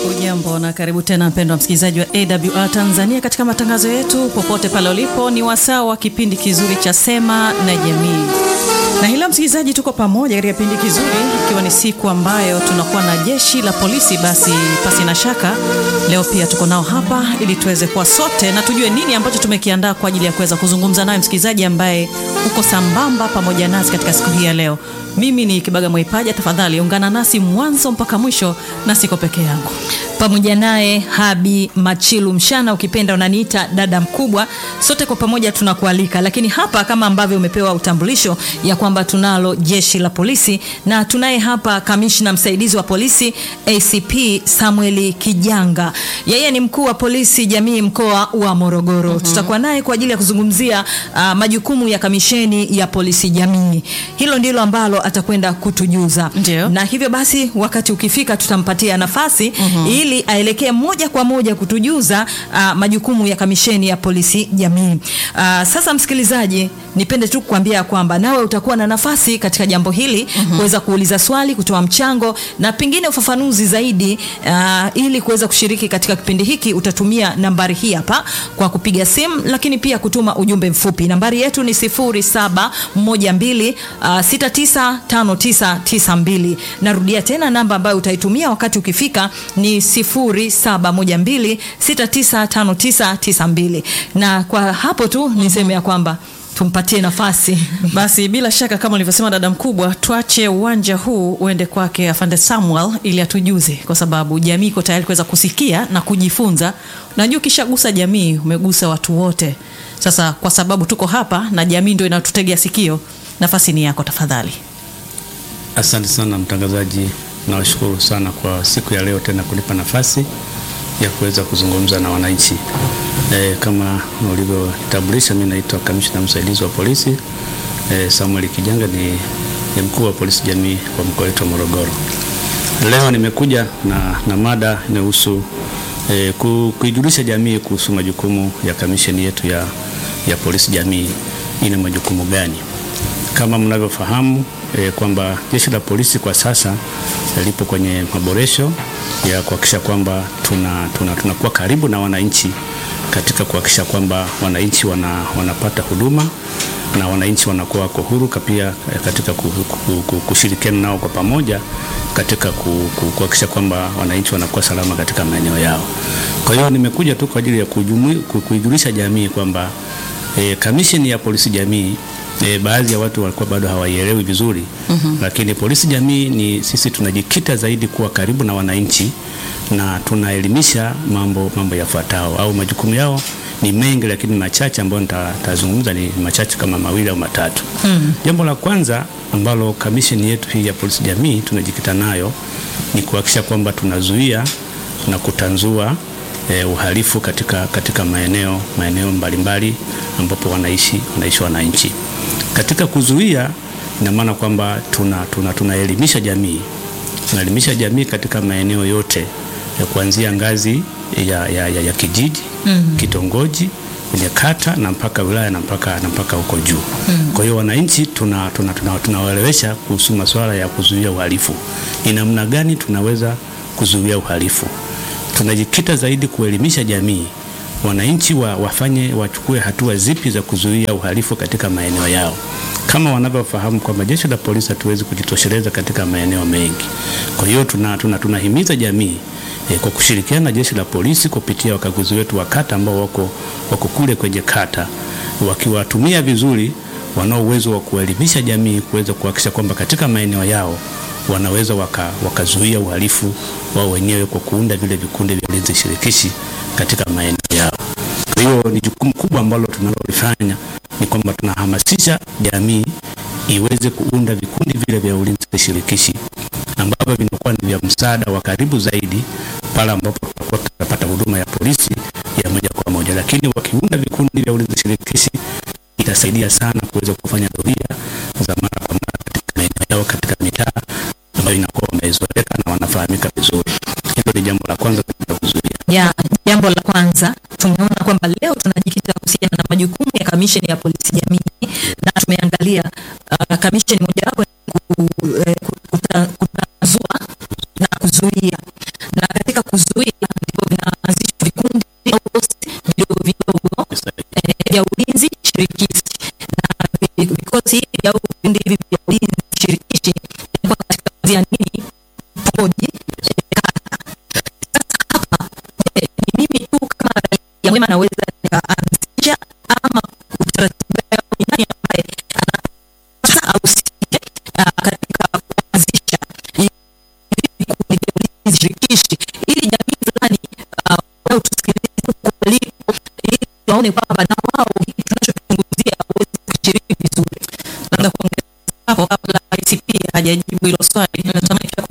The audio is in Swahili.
Ujambo na karibu tena mpendwa msikilizaji wa AWR Tanzania katika matangazo yetu popote pale ulipo. Ni wasaa wa kipindi kizuri cha Sema na Jamii, na hii leo msikilizaji, tuko pamoja katika kipindi kizuri, ikiwa ni siku ambayo tunakuwa na jeshi la polisi. Basi pasi na shaka, leo pia tuko nao hapa ili tuweze kuwa sote na tujue nini ambacho tumekiandaa kwa ajili ya kuweza kuzungumza naye msikilizaji ambaye uko sambamba pamoja nasi katika siku hii ya leo. Mimi ni Kibaga Mwaipaja, tafadhali ungana nasi mwanzo mpaka mwisho, na siko peke yangu pamoja naye Habi Machilu Mshana, ukipenda unaniita dada mkubwa. Sote kwa pamoja tunakualika, lakini hapa kama ambavyo umepewa utambulisho ya kwamba tunalo jeshi la polisi, na tunaye hapa kamishna msaidizi wa polisi ACP Samueli Kijanga, yeye ni mkuu wa polisi jamii mkoa wa Morogoro. mm -hmm. Tutakuwa naye kwa ajili ya kuzungumzia uh, majukumu ya kamisheni ya polisi jamii. Hilo ndilo ambalo atakwenda kutujuza. Ndiyo. na hivyo basi wakati ukifika tutampatia nafasi mm -hmm. ili aelekee moja kwa moja kutujuza uh, majukumu ya kamisheni ya polisi jamii. Uh, sasa msikilizaji, nipende tu kukwambia kwamba nawe utakuwa na nafasi katika jambo hili mm -hmm. kuweza kuuliza swali, kutoa mchango na pengine ufafanuzi zaidi uh, ili kuweza kushiriki katika kipindi hiki utatumia nambari hii hapa kwa kupiga simu, lakini pia kutuma ujumbe mfupi. Nambari yetu ni 0712 uh, 695992. Narudia tena namba ambayo utaitumia wakati ukifika ni 0712695992. Na kwa hapo tu niseme ya kwamba tumpatie nafasi basi. Bila shaka kama ulivyosema dada mkubwa, tuache uwanja huu uende kwake afande Samuel ili atujuze, kwa sababu jamii iko tayari kuweza kusikia na kujifunza. Najua ukishagusa jamii umegusa watu wote. Sasa kwa sababu tuko hapa na jamii ndio inatutegea sikio, nafasi ni yako, tafadhali. Asante sana mtangazaji, nawashukuru sana kwa siku ya leo tena kunipa nafasi ya kuweza kuzungumza na wananchi. E, kama ulivyotambulisha, mimi naitwa kamishna msaidizi wa polisi e, Samuel Kijanga, ni, ni mkuu wa polisi jamii wa mkoa wetu wa Morogoro. Leo nimekuja na, na mada inayohusu e, kuijulisha jamii kuhusu majukumu ya kamisheni yetu ya, ya polisi jamii. Ina majukumu gani? Kama mnavyofahamu e, kwamba jeshi la polisi kwa sasa lipo kwenye maboresho ya kuhakikisha kwamba tunakuwa tuna, tuna karibu na wananchi katika kuhakikisha kwamba wananchi wana, wanapata huduma na wananchi wanakuwa wako huru pia katika kushirikiana nao kwa pamoja katika kuhakikisha kwamba wananchi wanakuwa salama katika maeneo yao. Kwa hiyo nimekuja tu kwa ajili ya kuijulisha jamii kwamba e, kamisheni ya polisi jamii E, baadhi ya watu walikuwa bado hawaielewi vizuri mm -hmm. Lakini polisi jamii ni sisi tunajikita zaidi kuwa karibu na wananchi na tunaelimisha mambo mambo yafuatayo, au majukumu yao ni mengi, lakini machache ambayo nitazungumza ni machache kama mawili au matatu mm -hmm. Jambo la kwanza ambalo kamisheni yetu hii ya polisi jamii tunajikita nayo ni kuhakikisha kwamba tunazuia na kutanzua E, uhalifu katika, katika maeneo maeneo mbalimbali ambapo wanaishi wanaishi wananchi. Katika kuzuia, ina maana kwamba tunaelimisha tuna, tuna jamii tunaelimisha jamii katika maeneo yote ya kuanzia ngazi ya, ya, ya, ya kijiji mm -hmm. kitongoji, kwenye kata na mpaka wilaya na mpaka na mpaka huko juu mm -hmm. Kwa hiyo wananchi tunawaelewesha tuna, tuna, tuna kuhusu masuala ya kuzuia uhalifu, ni namna gani tunaweza kuzuia uhalifu tunajikita zaidi kuelimisha jamii, wananchi wa, wafanye wachukue hatua zipi za kuzuia uhalifu katika maeneo yao. Kama wanavyofahamu kwamba jeshi la polisi hatuwezi kujitosheleza katika maeneo mengi. Kwa hiyo tunahimiza tuna, tuna jamii e, kwa kushirikiana na jeshi la polisi kupitia wakaguzi wetu wa kata ambao wako, wako kule kwenye kata, wakiwatumia vizuri, wanao uwezo wa kuelimisha jamii kuweza kuhakikisha kwamba katika maeneo yao wanaweza wakazuia waka uhalifu wao wenyewe kwa kuunda vile vikundi vya ulinzi shirikishi katika maeneo yao. Kwa hiyo ni jukumu kubwa ambalo tunalolifanya ni kwamba tunahamasisha jamii iweze kuunda vikundi vile vya ulinzi shirikishi ambavyo vinakuwa ni vya msaada wa karibu zaidi pale ambapo tutakuwa tutapata huduma ya polisi ya moja kwa moja, lakini wakiunda vikundi vya ulinzi shirikishi itasaidia sana kuweza kufanya doria za mara kwa mara katika maeneo yao katika mitaa ambayo inakuwa wamezoeleka na wanafahamika vizuri. Hilo ni jambo la kwanza katika kuzuia. Ya, jambo la kwanza tumeona kwamba leo tunajikita kuhusiana na majukumu ya kamisheni ya polisi jamii na tumeangalia uh, kamisheni mojawapo kutanzua na kuzuia, na katika katika kuzuia ndipo vinaanzishwa vikundi au posti vidogo vidogo eh, vya ulinzi shirikishi na vi- vikosi hivi au vikundi hivi vya ulinzi shirikishi vinakuwa katika ngazi ya nini poji Eh, ni mimi tu kama raia mwema naweza nikaanzisha ama utaratibu wao ni nani ambaye anapasa ahusike ah, katika kuanzisha hivi vikundi vya ulinzi shirikishi ili jamii fulani ah, wao tusikilize huko walipo ili waone kwamba na wao hiki tunachozungumzia waweze kushiriki vizuri. labda kuongeza hapo kabla ICP hajajibu hilo swali natamani pia